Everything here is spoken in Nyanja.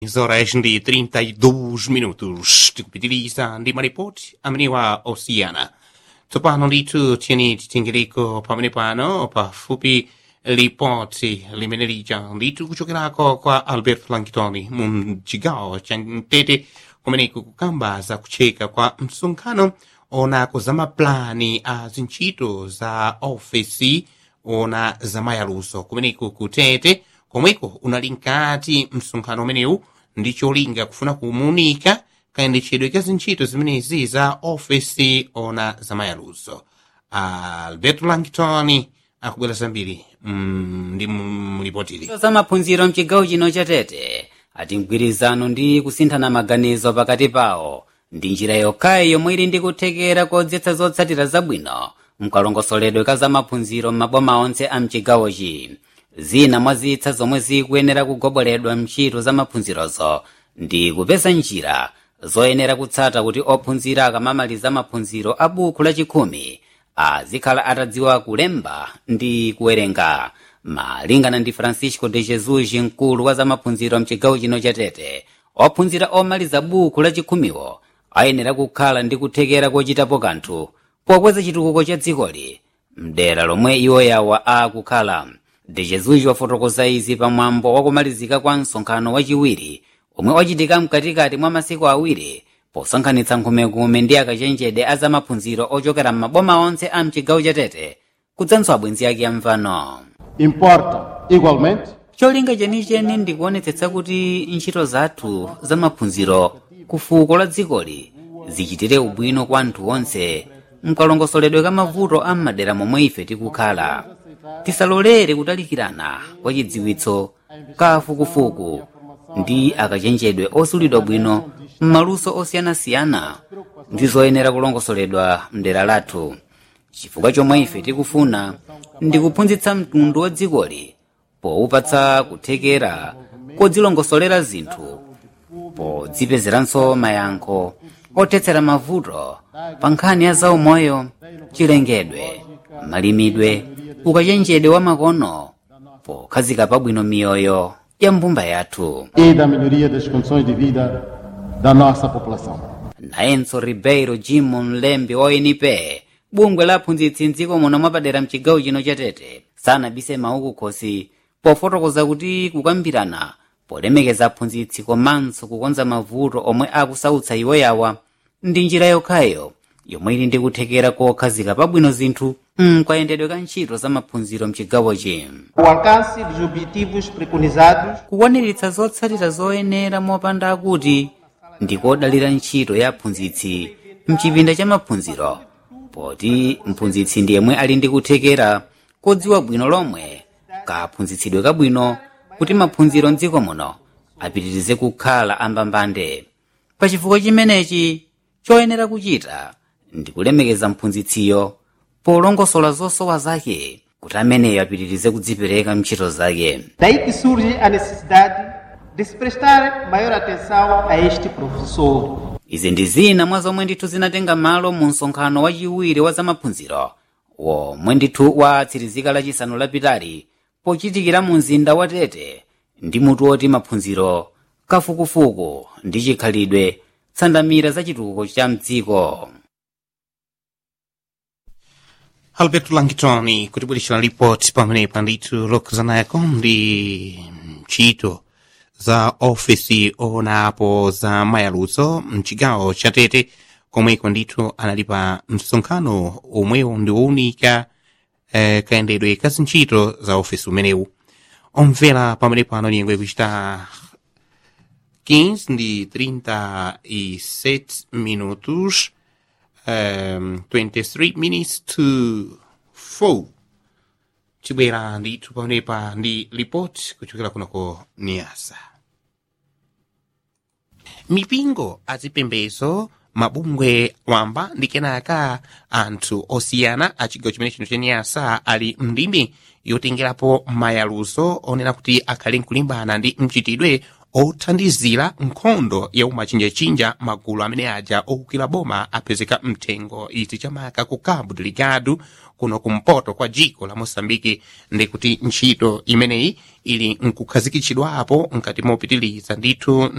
horas ndi 32 minutos tikupitiliza ndi maripoti ameniwa osiyana tsopano ndithu tiyeni titengereko pamene pano pafupi lipoti limene lija ndithu kuchokerako kwa albert langtoni mu chigawo cha mtete kumeneko kukamba za kucheka kwa msonkhano onako za maplani a zintchito za ofesi ona za mayaluso kumeneko kutete komweko unali nkati msonkhano umenewu ndi cholinga kufuna kumuunika kayendetsedwe ka zintchito zimenezi za ofesi ona za mayaluso alberto langton akubwera zambiri mm, ndi mlipotili za maphunziro mchigawo chino chatete ati mgwirizano ndi kusinthana maganizo pakati pawo ndi njira yokhayi yomwe ili ndi kuthekera kodzetsa zotsatira zabwino mkalongosoledwe ka za maphunziro m'maboma onse a mchigawochi zina mwa zitsa zomwe zikuyenera kugoboledwa mntchito za maphunzirozo ndi kupeza njira zoyenera kutsata kuti ophunzira akamamaliza maphunziro a buku lachikhumi azikhala atadziwa kulemba ndi kuwerenga malingana ndi francisco de jesus mkulu wa zamaphunziro mchigawo chino chatete ophunzira omaliza buku lachikhumiwo ayenera kukhala ndi kuthekera kochitapo kanthu pokweza chitukuko cha dzikoli mdera lomwe iwo yawa akukhala de jesus wafotokoza izi pamwambo wakumalizika kwa msonkhano wachiwiri omwe wachitika mkatikati mwa masiku awiri posankhanitsa nkhume ndi akachenjede a zamaphunziro ochokera m'maboma onse a mchigawo chatete kudzanso abwenzi ake amvano Importa, igualmente, cholinga chenicheni ndikuonetsetsa kuti ntchito zathu zamaphunziro ku fuko la dzikoli zichitire ubwino kwa anthu onse mkalongosoledwe ka mavuto a m'madera momwe ife tikukhala tisalolere kutalikirana kwa chidziwitso ka fukufuku ndi akachenjedwe osulidwa bwino m'maluso osiyanasiyana ndi zoyenera kulongosoledwa mdera lathu chifukwa chomwe ife tikufuna ndi kuphunzitsa mtundu wa dzikoli powupatsa kuthekera kodzilongosolera zinthu podzipezeranso mayankho othetsera mavuto pa nkhani ya zaumoyo chilengedwe malimidwe ukachenjedwe wa makono pokhazika pabwino miyoyo ya mbumba yathu e da melhoria das condições de vida da nossa população. nayenso ribeiro jimo mlembi oinipe bungwe la aphunzitsi mdziko muno mwapadera mchigawo chino chatete sanabise mawu kukhosi pofotokoza kuti kukambirana polemekeza aphunzitsi komanso kukonza mavuto omwe akusautsa iwo yawa ndi njira yokhayo yomwe ili ndi kuthekera kokhazika pabwino zinthu mkayendedwe ka ntchito za maphunziro mchigawochi O alcance dos objetivos preconizados kukwaniritsa zotsatira zoyenera mopanda akuti ndikodalira ntchito ya aphunzitsi mchipinda cha maphunziro poti mphunzitsi ndi yemwe ali ndi kuthekera kodziwa bwino lomwe kaphunzitsidwe kabwino kuti maphunziro mdziko muno apitirize kukhala ambambande pachifukwa chimenechi choyenera kuchita ndi kulemekeza mphunzitsiyo polongosola zosowa zake kuti ameneyo apitirize kudzipereka mntchito zake Daí que surge a necessidade de se prestar maior atenção a este professor. izi ndi zina mwa zomwe ndithu zinatenga malo mu msonkhano wachiwiri wa zamaphunziro womwe ndithu watsirizika lachisanu lapitali pochitikira mu mzinda wa tete ndi mutu woti maphunziro kafukufuku ndi chikhalidwe tsandamira za chitukuko cha mdziko alberto langton kutibweretsera ripoti pamenepa ndithu lokuzanayako ndi ntchito za ofesi onapo za mayaluso mchigawo cha tete komweko ndithu anali pa msonkhano omwewo ndi wowunika eh, kayendedwe ka zintchito za ofesi umenewu omvera pamene pano nyengo ikuchita 15 ndi 37 minutos um, 23 minutes to 4 tibwera ndithu pamenepa ndi ripoti kuchokera kunako niasa mipingo azipembezo mabungwe wamba ndi kenaka anthu osiyana a chigawo chimene chino cha niasa ali mndime yotengerapo mayaluso onena kuti akhale nkulimbana ndi mchitidwe othandizira nkhondo ya umachinjachinja magulu amene aja owukira boma apezeka mthengo izi chamaka ku cabo deligado kuno kumpoto kwa dziko la moçambike ndikuti ntchito imeneyi ili nkukhazikitsidwapo nkati mopitiliza ndithu